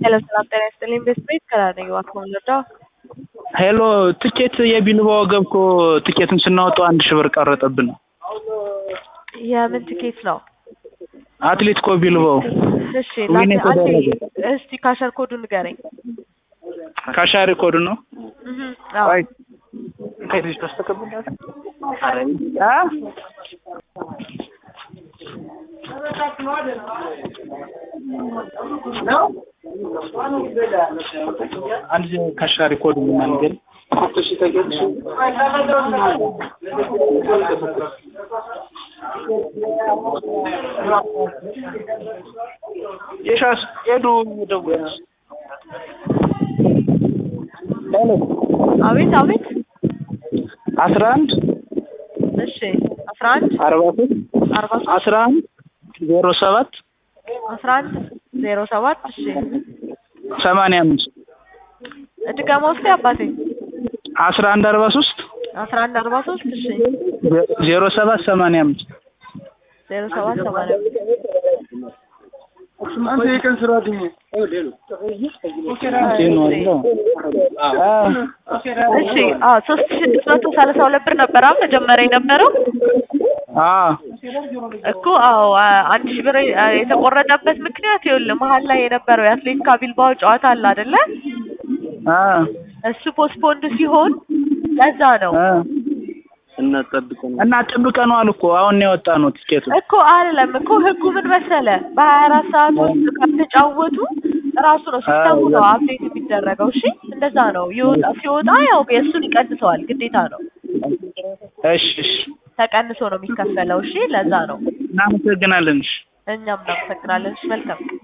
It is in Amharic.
ሄሎ ሰላም ጤና ይስጥልኝ። ቤት ቤት ከራነኝ እባክዎን ልርዳው? ሄሎ ትኬት የቢልባ ወገብ እኮ ትኬትን ስናወጣው አንድ ሺህ ብር ቀረጠብን። የምን ትኬት ነው? አትሌቲኮ ቢልባው እሺ ዊን ላንተ አንዴ የተደረገ እስቲ ካሸር ኮዱ ንገረኝ። ካሻሪ ኮድ ነው። እህ አዎ አይ ከዚህ ተስተከብሏል። አረ አ አንድ ካሻሪ ኮድ ምናምን የሻስ ሄዱ ደውል ሄሎ አቤት አቤት። አስራ አንድ እሺ አስራ አንድ አርባ ሶስት አርባ ሶስት አስራ አንድ ዜሮ ሰባት አስራ አንድ ዜሮ ሰባት እሺ ሰማንያ አምስት ድገማ ውስጥ አባቴ አስራ አንድ አርባ ሶስት አስራ አንድ አርባ ሶስት እሺ ዜሮ ሰባት ሰማንያ አምስት ዜሮ ሰባት ሰማንያ አምስት አንተ የቀን ስራ አገኘ እሺ አዎ ሶስት ሺህ ስድስት መቶ ሰላሳ ሁለት ብር ነበር አሁን መጀመሪያ የነበረው እኮ አዎ አ- አንድ ሺህ ብር አ- የተቆረጠበት ምክንያት ይኸውልህ መሀል ላይ የነበረው የአትሌቲካ ቢልባኦ ጨዋታ አለ አይደለ እሱ ፖስፖንድ ሲሆን ለዛ ነው እና ጠብቀነዋል እኮ አሁን ነው የወጣ ነው ቲኬቱ እኮ አይደለም እኮ ህጉ ምን መሰለ በሀያ አራት ሰዓት ውስጥ ካልተጫወቱ ራሱ ነው ሲስተሙ ነው አፕዴት የሚደረገው እሺ እንደዛ ነው ይወጣ ሲወጣ ያው የእሱን ይቀንሰዋል ግዴታ ነው እሺ እሺ ተቀንሶ ነው የሚከፈለው እሺ ለዛ ነው እናመሰግናለን እሺ እኛም እናመሰግናለን እሺ መልካም